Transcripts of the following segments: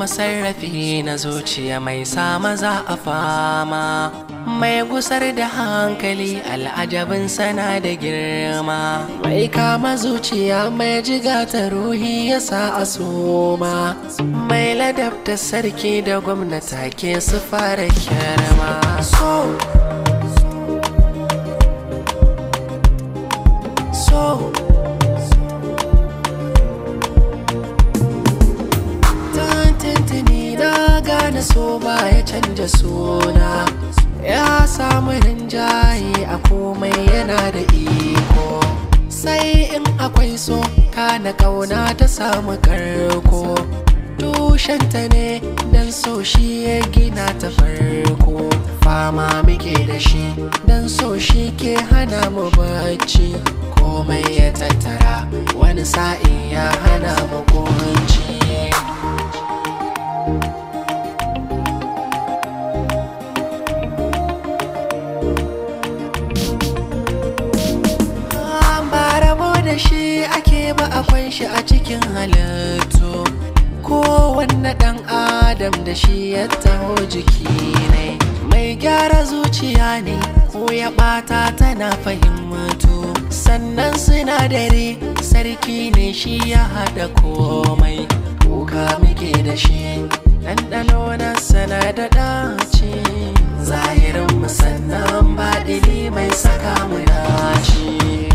masarrafi na zuciya mai sa maza a fama mai gusar da hankali al'ajabin sana da girma mai kama zuciya mai jiga ta ruhi ya sa a soma mai ladabta sarki da gwamnata ke su fara kirma so so tantantani na gane so ba ya canja suna ya samu rinjaye a komai yana da iko sai in akwai so kana kauna ta samu karko tushenta ne dan so shi ya gina ta farko fama muke da shi dan so shi ke hana mu bacci komai ya tattara wani sa'in ya hana mu kunci ba rabo da shi ake ba akwai shi a cikin halittu kowanne ɗan adam da shi ya taho jiki ne mai gyara zuciya ne ko ya ɓata tana fahimtu sannan sinadari sarki ne shi ya haɗa komai kuka muke da shi ɗanɗano na sana da ɗaci zahirin musannan baɗili mai saka mu dace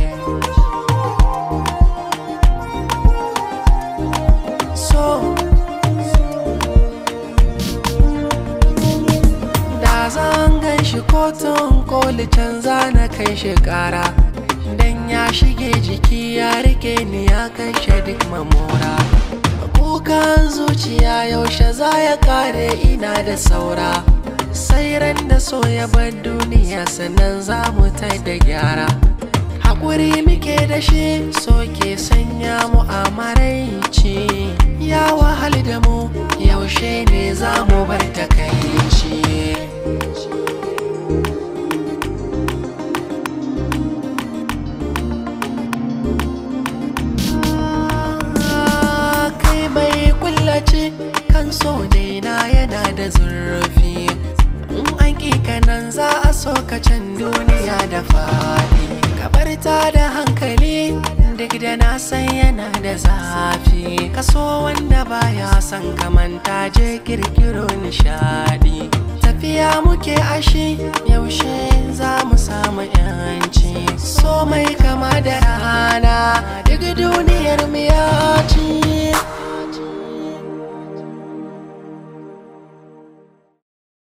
so da zan gan shi kotun koli canza na kai shi kara dan ya shige jiki ya rike ni ya kashe duk mamora kukan zuciya yaushe za ya kare ina da saura sai ran da so ya bar duniya sannan za mu ta da gyara haƙuri muke da shi so ke sanya mu a maraici ya wahal da mu yaushe ne za mu bar takaici kai bai kullace kan so daina yana da zurfi in an kanan za a so ka can duniya da faɗi kabar ta da hankali duk da na san yana da zafi kaso wanda baya son kamanta je kirkiro nishadi tafiya muke ashi yaushe za mu samu yan